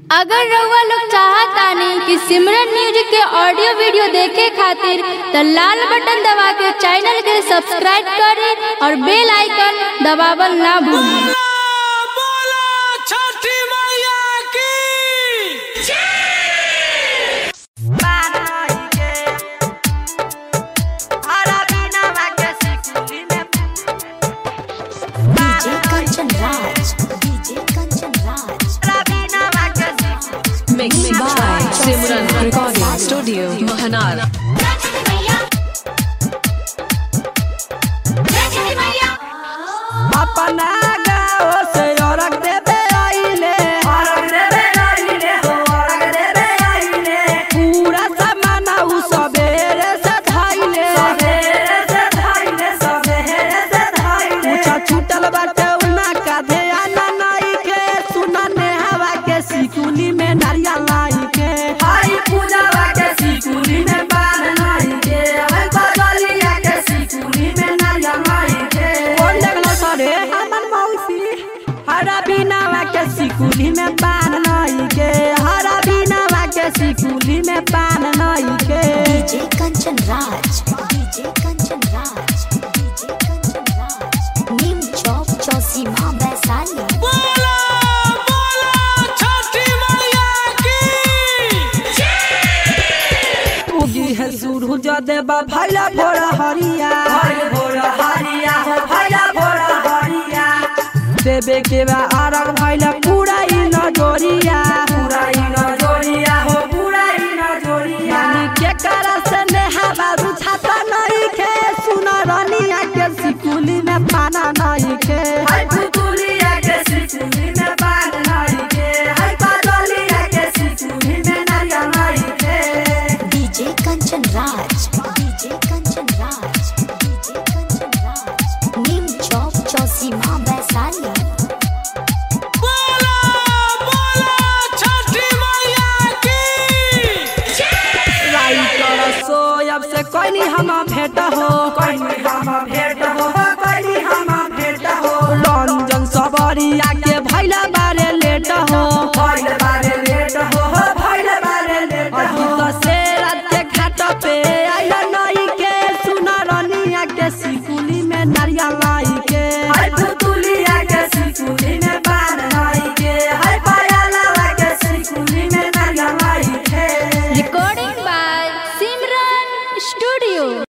अगर रउआ लोग चाहतानी कि सिमरन म्यूजिक के ऑडियो वीडियो देखे खातिर त लाल बटन दबा के चैनल के सब्सक्राइब करें और बेल आइकन दबावल ना भूलें बोला छठी मैया की DJ Kanchan Raj. DJ Kanchan Raj. Mixed by Simran Recording Studio, Mahanar. अपना गाँव से औरक देवे आइले पूरा सामान उ सबेरे से धाइले पूछा छूटल बाटे उना का ध्यान नाई के सुना ने हवा के सिकुली में नारियल लाई के हाई पूजा के सिकुली में बाल लाई के हाई बगलिया के सिकुली में नारियल लाई के कौन देखलो सरे हमन मौसी हरा बिनावा के सिकुली में पान लाई के हरा बिनावा के सिकुली में पान लाई के DJ Kanchan Raj. DJ Kanchan Raj. DJ Kanchan Raj. Neem Chowk Chausima Vaisali. बोला बोला छठी मैया की उगी है सूरज देवा भैला भोर हरिया भोर हरिया हो भैला भोर हरिया देवे के बा आरग भैला पूरा ई नजोरिया पूरा ई नजोरिया हो पूरा ई नजोरिया यानी के करा से नेहा बाबू छाता नहीं के सुना रनिया के सिकुली में पाना नहीं के हाय पुतुलिया के सिकुली में पाना नहीं के हाय पागलिया के सिकुली में नारियल नहीं के DJ Kanchan Raj. DJ Kanchan Raj. DJ Kanchan Raj. Neem Chowk Chausima Vaisali. बोला बोला छठी मैया की राइटर सोयब से कोई हम भेंट हो कोई हम भेंट हो कोई हम भेंट हो रंजन सबरिया के भैला बारे लेट हो भैला बारे लेट हो भैला बारे लेट हो तो से रात के घाट पे आइला नई के सुना रनिया के सिकुली में नारियल